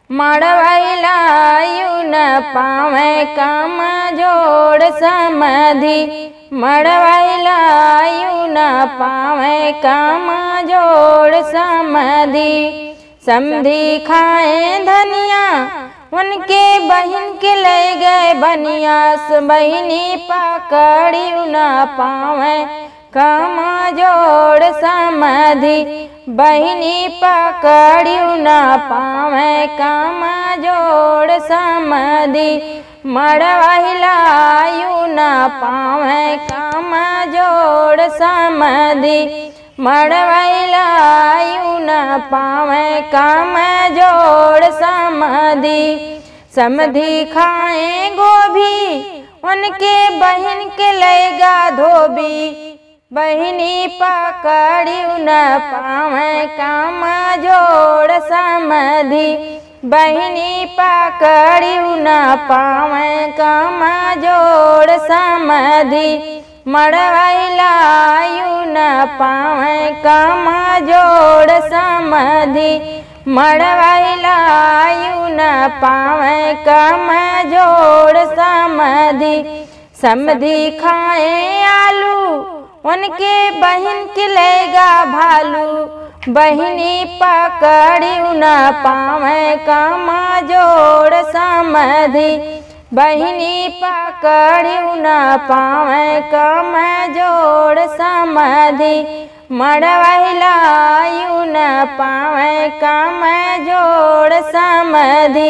મળવાઈલાયુ ન પામે કામ જોડ સમાધિ મળવાઈલાયુ ન પામે કામ જોડ समाधि समधी खाए धनिया उनके बहन के ले गए बनिया बहनी पकड़ी न पावे काम जोड़ समाधि बहनी पकड़ी न पावे काम जोड़ समाधि मड़वाइलायु न पावे काम जोड़ समाधि मड़वाइलायु न पावे काम जोड़ समाधि समधि खाए गोभी उनके बहन के लेगा धोबी बहनी पकड़ी न पावे काम जोड़ समाधि बहनी पकड़ी न पावे काम जोड़ समाधि मड़वाइलायु न पावे काम जोड़ समाधि मड़वाइलायु न पावे काम जोड़ समाधि समधि खाए आलू उनके बहन के लेगा भालू बहनी पकड़ी न पावे काम जोड़ समाधि बहनी पकड़ी न पावे काम जोड़ समाधि मड़वाइलायु न पावे काम जोड़ समाधि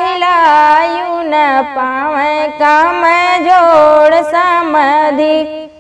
मड़वाइलायु न पावे काम जोड़ समाधि